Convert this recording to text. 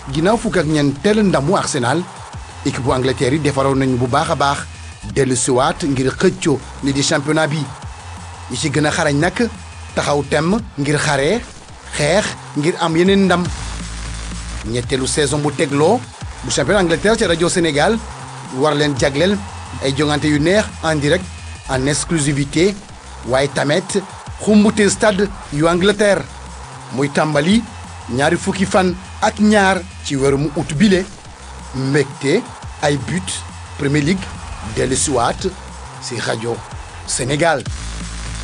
ginnaaw fukk ak ñeenteel ndamu Arsenal équipe bu Angleterre yi defaroon nañu bu baax a baax dellu siwaat ngir xëccoo li di championnat bi ñi ci gën a xarañ nag taxaw temm ngir xare xeex ngir am yeneen ndam ñetteelu saison bu tegloo bu championnat Angleterre ci rajo Sénégal war leen jagleel ay jongante yu neex en direct en exclusivité waaye tamit xumbute stade yu Angleterre muy tàmbali ñaari fukki fan ak ñaar ci weeru mu ut bile mbégte ay but Premier League dellu siwaat si rajo Sénégal